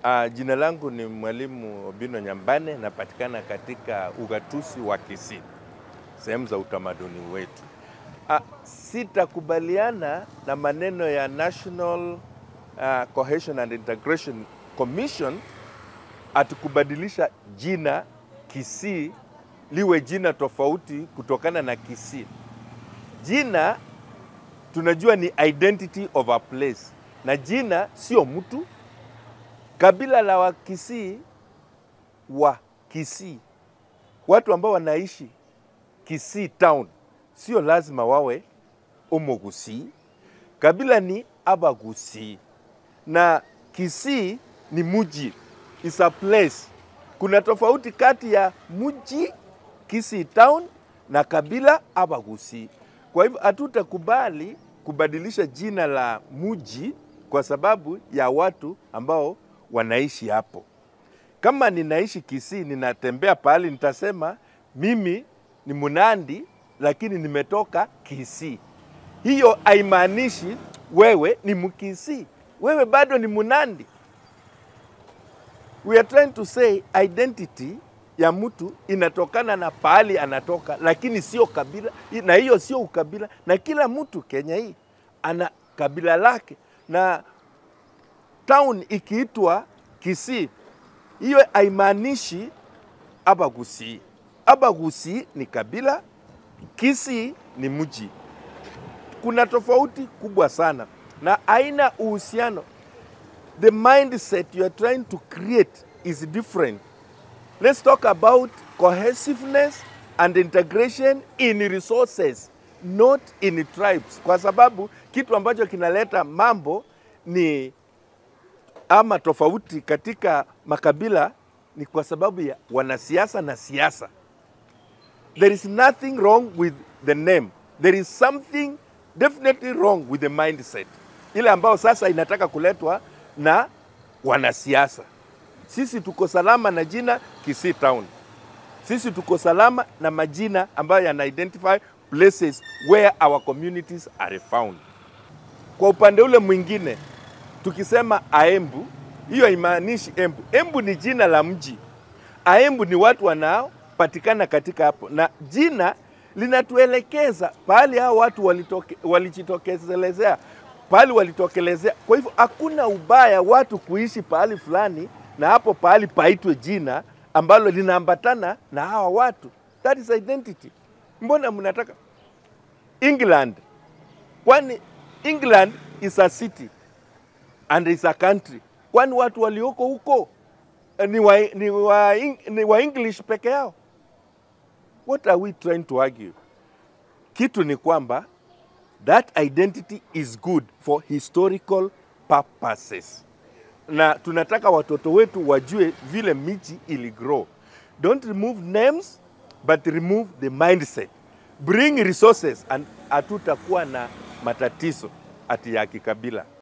Uh, jina langu ni Mwalimu Obino Nyambane, napatikana katika ugatuzi wa Kisii, sehemu za utamaduni wetu. Uh, sitakubaliana na maneno ya National uh, Cohesion and Integration Commission atukubadilisha jina Kisii liwe jina tofauti kutokana na Kisii. Jina tunajua ni identity of a place, na jina sio mtu. Kabila la Wakisii wa Kisii, watu ambao wanaishi Kisii town, sio lazima wawe Omogusii. Kabila ni Abagusii na Kisii ni muji, is a place. Kuna tofauti kati ya muji Kisii town na kabila Abagusii. Kwa hivyo hatutakubali kubadilisha jina la muji kwa sababu ya watu ambao wanaishi hapo. Kama ninaishi Kisii, ninatembea pahali, nitasema mimi ni Munandi, lakini nimetoka Kisii. Hiyo haimaanishi wewe ni Mkisii, wewe bado ni Munandi. We are trying to say identity ya mtu inatokana na pahali anatoka, lakini sio kabila, na hiyo sio ukabila. Na kila mtu Kenya hii ana kabila lake, na town ikiitwa Kisii, hiyo haimaanishi Abagusii. Abagusii ni kabila, Kisii ni mji. Kuna tofauti kubwa sana na haina uhusiano. The mindset you are trying to create is different. Let's talk about cohesiveness and integration in resources, not in tribes, kwa sababu kitu ambacho kinaleta mambo ni ama tofauti katika makabila ni kwa sababu ya wanasiasa na siasa. There is nothing wrong with the name. There is something definitely wrong with the mindset, ile ambayo sasa inataka kuletwa na wanasiasa. Sisi tuko salama na jina Kisii Town. Sisi tuko salama na majina ambayo yana identify places where our communities are found. Kwa upande ule mwingine tukisema Aembu, hiyo haimaanishi Embu. Embu ni jina la mji. Aembu ni watu wanaopatikana katika hapo, na jina linatuelekeza pahali hao watu walitoke, walijitokelezea pahali walitokelezea. Kwa hivyo hakuna ubaya watu kuishi pahali fulani na hapo pahali paitwe jina ambalo linaambatana na hawa watu. That is identity. Mbona mnataka England? Kwani England is a city and is a country. Kwani watu walioko huko ni wa, ni wa, ni wa English peke yao? What are we trying to argue? Kitu ni kwamba that identity is good for historical purposes, na tunataka watoto wetu wajue vile miji ili grow. Don't remove names but remove the mindset. Bring resources and hatutakuwa na matatizo ati ya kikabila.